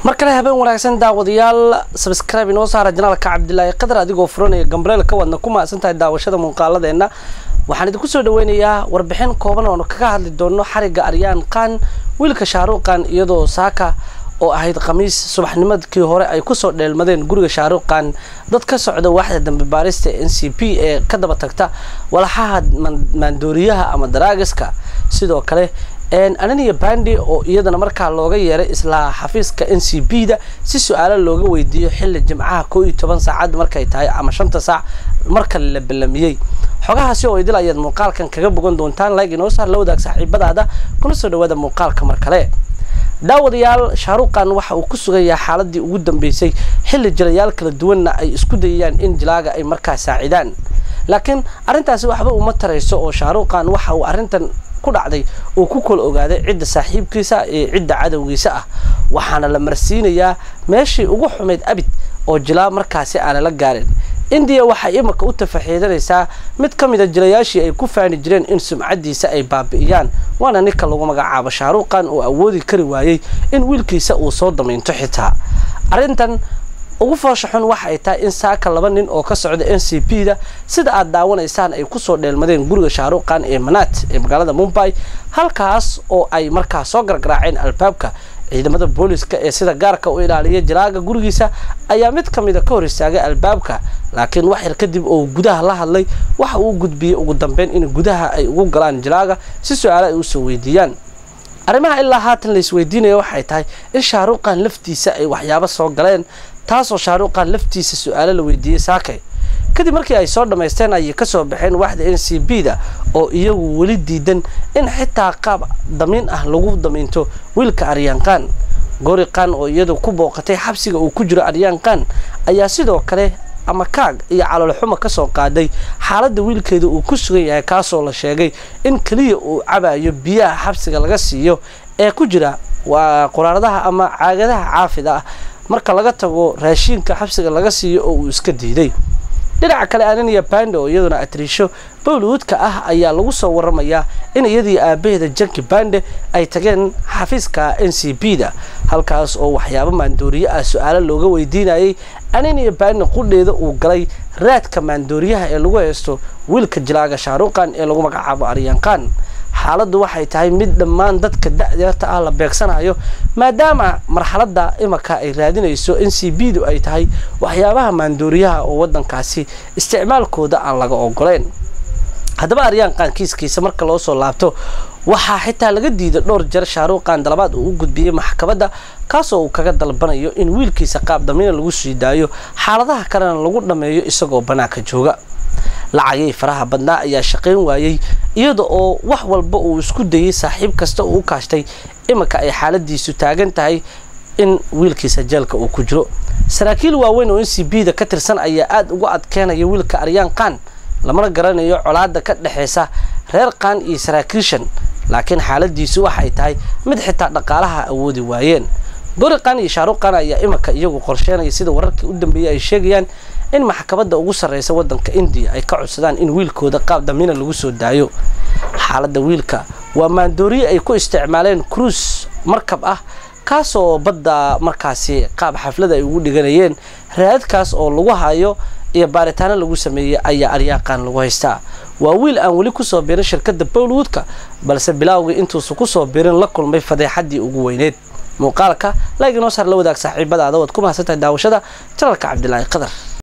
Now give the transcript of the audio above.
mar kale habeen wanaagsan daawadayaal sabscribe inoo saara janaalka cabdilaahi qadar adigoo furanaya gambaleel ka wadna ku mahadsan tahay daawashada muuqaaladeenna waxaan idinku soo dhaweynayaa warbixin kooban oonu kaga hadli doono xariga aryaan qaan wiilka shaaruuqan iyadoo saaka oo ahayd khamiis subaxnimadkii hore ay kusoo dheelmadeen guriga shaaruuqan dad ka socda waaxda dambe baarista n c p ee ka daba tagta walaxaha maandooriyaha ama daraagiska sidoo kale ananiya bandi oo iyadana markaa looga yeeray isla xafiiska n c b da si su-aalo looga weydiiyo xilli jimcaha koo iyo toban saacad markay tahay ama shanta saac marka la ballamiyey xogahaasi oo idil ayaad muuqaalkan kaga bogan doontaan like inoo saar la wadaag saaxiibadaada kuna soo dhawaada muuqaalka mar kale daawadayaal shaaruuqan waxa uu ku sugayaa xaaladii ugu dambeysay xilli jilayaal kala duwanna ay isku dayayaan in jilaaga ay markaa saacidaan laakiin arrintaasi waxba uma tarayso oo shaaruuqan waxa uu arrintan ku dhacday uu ku kala ogaaday cidda saaxiibkiisa ee cidda cadowgiisa ah waxaana la marsiinayaa meeshii ugu xumayd abid oo jilaa markaasi aana la gaarin indiya waxay imika u tafaxiidanaysaa mid ka mida jilayaashii ay ku faani jireen in sumcadiisa ay baabi'iyaan waana ninka lagu magacaabo shaaruuqan oo awoodi kari waayey in wiilkiisa uu soo damaynto xitaa arrintan ugu foosha xun waxa ay tahay in saaka laba nin oo ka socda n c p da sida aad daawanaysaan ay kusoo dheelmadeen guriga shaaruuqan ee manaat ee magaalada mumbai halkaas oo ay markaa soo gargaraaceen albaabka ciidamada booliska ee sida gaarka u ilaaliya jilaaga gurigiisa ayaa mid ka mida ka hor istaagay albaabka laakiin wax yar kadib oo gudaha la hadlay waxa uu gudbiyey ugu dambeyn in gudaha ay ugu galaan jilaaga si su-aalo ay usoo weydiiyaan arrimaha ilaa haatan la isweydiinaya waxay tahay in shaaruuqan laftiisa ay waxyaabo soo galeen taasoo shaaruuqan laftiisa su-aalo la weydiiyey saakay kadib markii ay soo dhammaysteen ayay kasoo baxeen waaxda n c b da oo iyagu weli diidan in xitaa qaab damiin ah lagu damiinto wiilka aryaanqaan gooriqan oo iyadu ku booqatay xabsiga uu ku jiro aryaanqaan ayaa sidoo kale ama kaag iyo caloolxuma kasoo qaaday xaaladda wiilkeeda uu ku sugan yahay kaasoo la sheegay in keliya uu cabayo biyaha xabsiga laga siiyo ee ku jira waa quraaradaha ama caagadaha caafida ah marka laga tago raashiinka xabsiga laga siiyo oo uu iska diiday dhinaca kale anania bande oo iyaduna atriisho bowlwoodka ah ayaa lagu soo waramayaa in iyadii aabaheeda janki bande ay tageen xafiiska n c b da halkaas oo waxyaabo maandooriye ah su-aalo looga weydiinayay anania bande qudheeda uu galay raadka maandooriyaha ee lagu haysto wiilka jilaaga shaaruuqan ee lagu magacaabo aryaanqaan xaaladdu waxay tahay mid dhammaan dadka da-deerta ah la beegsanayo maadaama marxaladda imika ay raadinayso n c b du ay tahay waxyaabaha maandooriyaha oo waddankaasi isticmaalkooda aan laga ogoleyn haddaba aryaanqaan kiiskiisa marka loo soo laabto waxaa xitaa laga diiday dhowr jeer shaaruuqan dalabaad uu u gudbiyey maxkamadda kaasoo uu kaga dalbanayo in wiilkiisa qaab damiina lagu sii daayo xaaladaha kalena lagu dhammeeyo isagoo bannaanka jooga lacagii faraha badnaa ayaa shaqayn waayey iyada oo wax walba uu isku dayey saaxiib kasta uu u kaashtay iminka ay xaaladiisu taagan tahay in wiilkiisa jeelka uu ku jiro saraakiil waaweyn oo n c b da ka tirsan ayaa aada uga adkeenaya wiilka aryaan qaan lamana garanayo colaada ka dhexeysa reer qaan iyo saraakiishan laakiin xaaladiisu waxay tahay mid xitaa dhaqaalaha awoodi waayeen goriqan iyo shaaruqan ayaa iminka iyagu qorsheenaya sida wararkii u dambeeyey ay sheegayaan in maxkamadda ugu sarreysa waddanka indiya ay ka codsadaan in wiilkooda qaab damiina lagu soo daayo xaaladda wiilka waa maandooriye ay ku isticmaaleen cruise markab ah kaasoo badda markaasi qaab xaflada ay ugu dhiganayeen raadkaas oo lagu hayo iyo baaritaano lagu sameeyey ayaa aryaaqan lagu haystaa waa wiil aan weli kusoo biirin shirkadda bowlwoodka balse bilaawgii intuusa kusoo biirin la kulmay fadeexaddii ugu weyneyd muuqaalka like inoo saar la wadaag saaxiibadaada waad ku mahadsantahay daawashada janalka cabdilaahi qadar